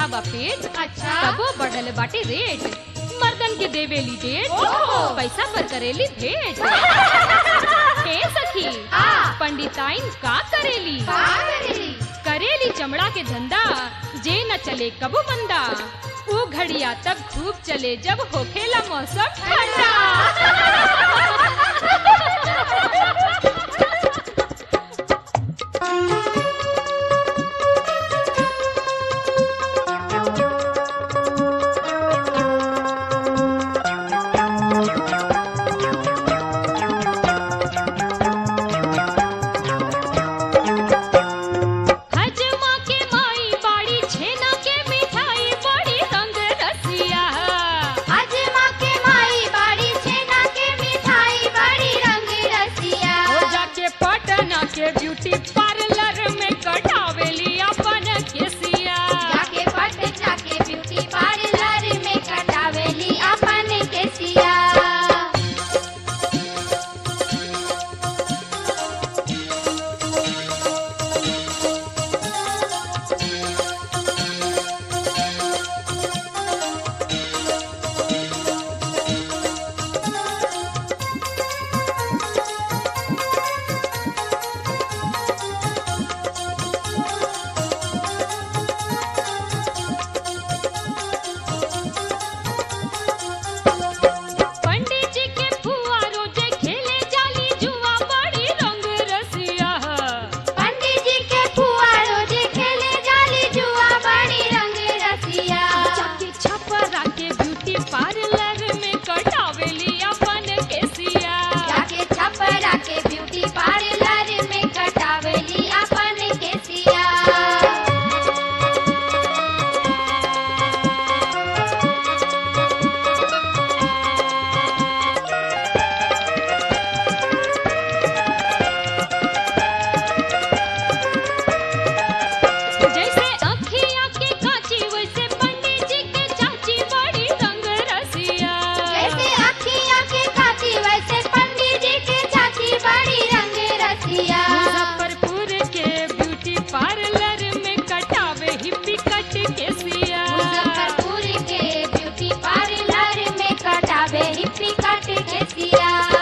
बा पेट अच्छा। तबो बढ़ल बाटे रेट मर्दन के देवेली डेट ओहो। पैसा पर करेली भेंट हे सखी हाँ। पंडिताइन का करेली का करेली करेली चमड़ा के धंधा जे न चले कबो मंदा वो घड़िया तब धूप चले जब होखेला मौसम ठंडा हजमा के माई बाड़ी छेना के मिठाई बड़ी रंग रसिया आज माँ के माई बाड़ी छेना के मिठाई बड़ी रंग रसिया हो जाके पटना के ब्यूटी पार्लर में कटावेली अपन केसिया जाके पटना के ब्यूटी पार्लर में कटावेली अपन केसिया पंडित जी के फुआ रोजे खेले जाली जुआ बड़ी रंग रसिया पंडित जी के फुआ रोजे खेले जाली जुआ बड़ी रंग रसिया जाके छपरा के ब्यूटी पार्लर में कटावेली अपन केसिया जाके छपरा के ब्यूटी पार्लर में कटावेली अपन केसिया जैसे अखिया के काची वैसे पंडित जी के चाची बड़ी रंग रसिया जैसे अखियाँ के काची वैसे पंडित जी के चाची बड़ी रंग रसिया मुजफ्फरपुर के ब्यूटी पार्लर में कटावे हिप्पी कट केसिया मुजफ्फरपुर के ब्यूटी पार्लर में कटावे हिप्पी कट केसिया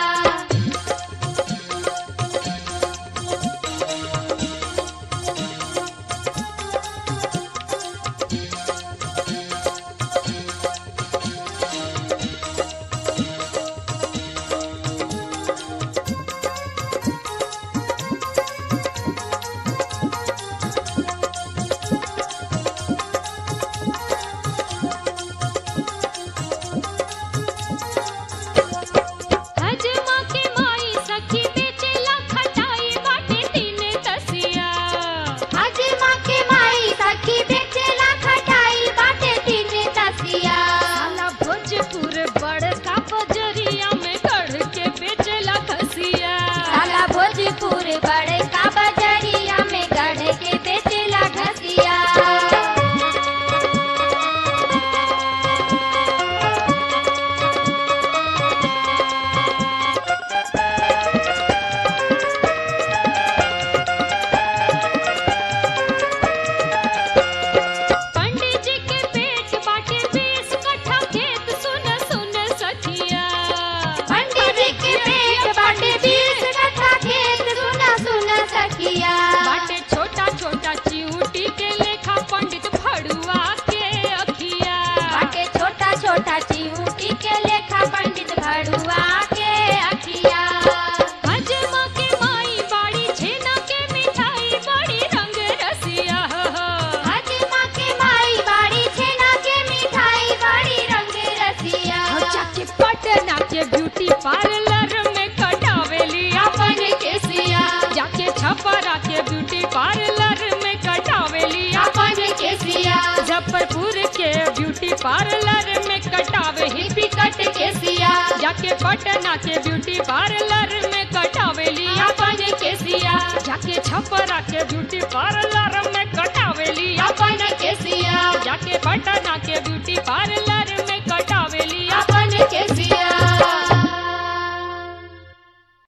हजमा के माई सखी बेचेला खटाई बाटे तीन तसिया आज माँ के माई सखी बेचेला खटाई बाटे तीन तसिया साला भोजपुर बड़का बजरिया में गढ़ के बेचेला खसिया साला भोजपुर बड़े का बजरिया में गढ़ के बेचेला घसिया पंडित जी के पेट बाटे बीस कट्ठा खेत सुन सुन सखिया पंडित जी के पेट बाटे बीस कट्ठा खेत सुना सुना सखिया बाटे छोटा छोटा चिऊटी के लेखा पंडित फड़ुआ के अखिया बाटे छोटा छोटा चिऊटी के लेखा पंडित भड़ुआ के अखिया हजमा के माई बाड़ी छेना के मिठाई बड़ी रंग रसिया आज माँ के माई बाड़ी छेना के मिठाई बड़ी रंग रसिया जाके पटना के ब्यूटी पार्लर में कटावेली अपन केसिया जाके छपरा के ब्यूटी पार्लर में कटावेली अपन केसिया मुजफ्फरपुर के ब्यूटी पार्लर में कटावे हिप्पी कट केसिया जाके पटना के ब्यूटी पार्लर में